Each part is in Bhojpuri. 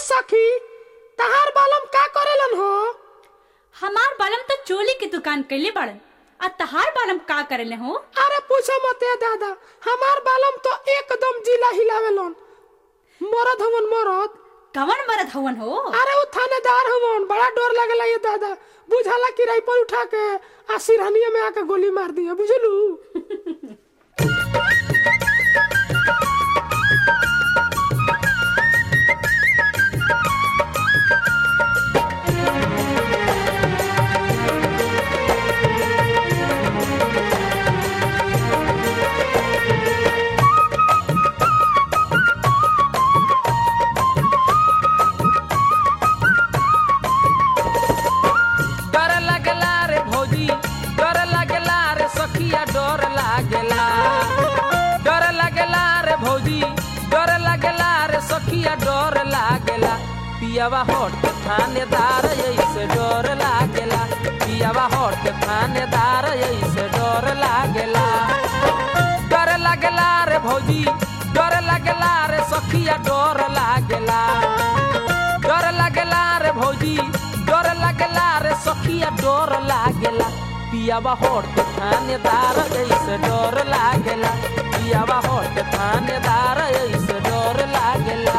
सखी तहार बालम का करेलन हो हमार बालम तो चोली की दुकान कैले बड़न आ तहार बालम का करेले हो अरे पूछो मत ए दादा हमार बालम तो एकदम जिला हिलावेलन मरद हवन मरद कवन मरद हवन हो अरे उ थानेदार हवन बड़ा डर लगेला ये दादा बुझाला कि राइफल उठा के आ सिरहनिया में आके गोली मार दिया बुझलू डर लागेला रे भौजी डर लागेला रे सखिया डर लागेला डर लागेला रे भौजी डर लागेला रे सखिया डर लागेला पियावा हट थानेदार ऐसे डर लागेला पियावा हट थानेदार ऐसे डर लागेला डर लागेला रे भौजी डर लागेला रे सखिया डर लागेला डर लागेला रे भौजी डर लागेला रे सखिया डर लागेला पियावा होट थानेदार ऐसे डर लागेला पियावा होट थानेदार ऐसे डर लागेला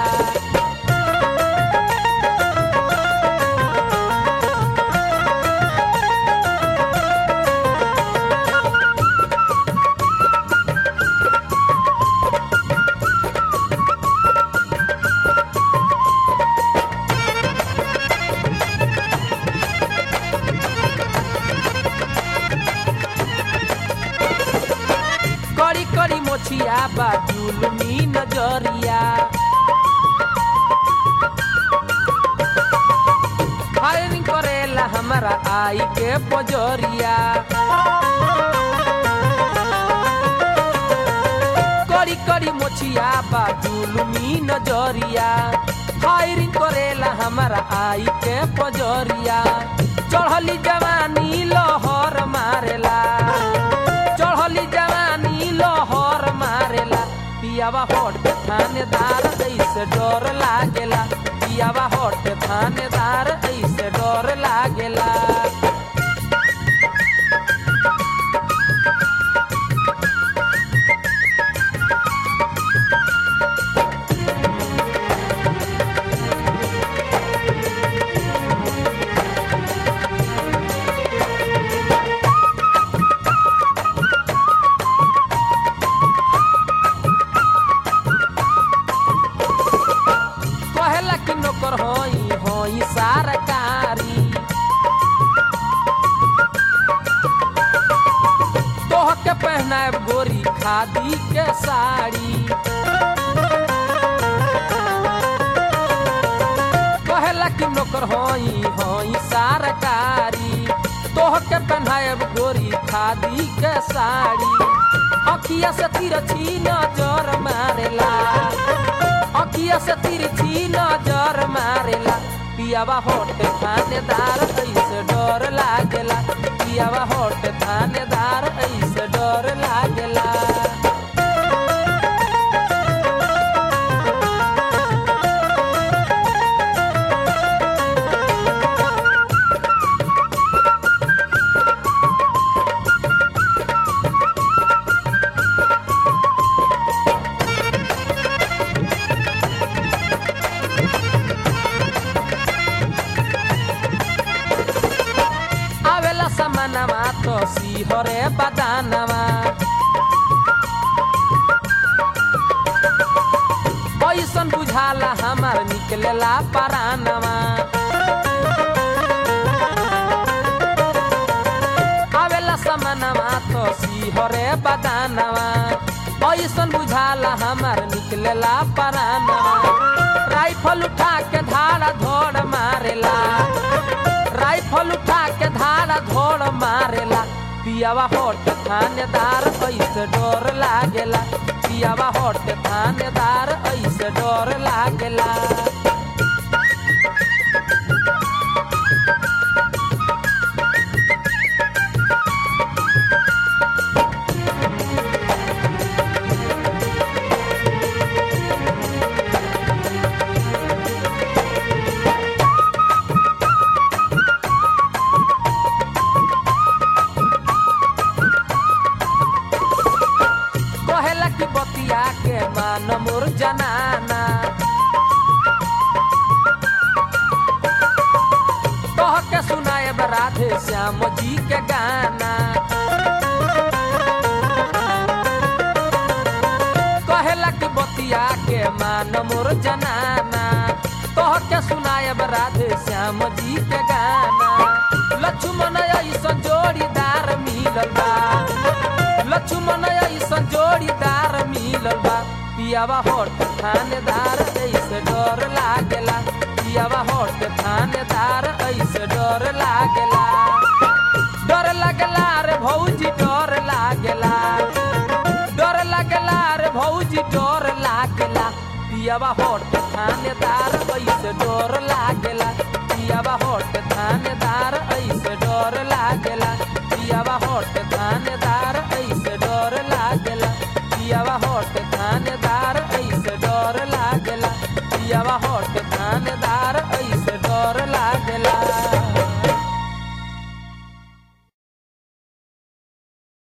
कड़ी कड़ी मोछिया बा जुलमी नजरिया फायरिंग करेला हमारा आई के पजरिया कड़ी कड़ी मोछिया बा जुलमी नजरिया फायरिंग करेला हमारा आई के पजरिया चढ़ली जवानी लहर मारेला चढ़ली जवानी लहर मारेला पियावा हट पे थानेदार ऐसे डर लागेला पियावा हट पे थानेदार ऐसे डर लागेला कहेला कि नौकर होई होई सरकारी तोह के पहनाएब गोरी खादी के साड़ी कहेला कि नौकर होई होई सरकारी तोह के पहनाएब गोरी खादी के साड़ी अखिया से तिरछी नजर मारेला अखिया से तिरछी नजर मारेला पियावा होट थानेदार ऐसे डर लागेला पियावा होट थानेदार ऐसे डर लागेला आवेला समानवा तो सिहरे बदानवा ऐसन बुझाला हमार निकलेला परानवा आवेला समानवा तो सिहरे बदानवा ऐसन बुझाला हमार निकलेला परानवा राइफल उठा के धारा धोड़ मारेला राइफल उठा के धारा धोड़ मारेला पियावा होट थानेदार ऐसे डर लागेला पियावा होट थानेदार ऐसे डर लागेला श्याम जी के गाना कहेला कि बतिया के मान मोर जनाना कह के सुनायब राधे श्याम जी के गाना लक्ष्मण ऐसन जोड़ीदार मिलल बा लक्ष्मण ऐसन जोड़ीदार मिलल बा पियावा होट थानेदार ऐसे डर लागेला पियावा होट थानेदार ऐसे डर लागेला डर लागेला रे भौजी डर लागेला डर लागेला रे भौजी डर लागेला पियावा होट थानेदार ऐसे डर लागेला पियावा होट थानेदार ऐसे डर लागेला पियावा होट थानेदार ऐसे डर लागेला पियावा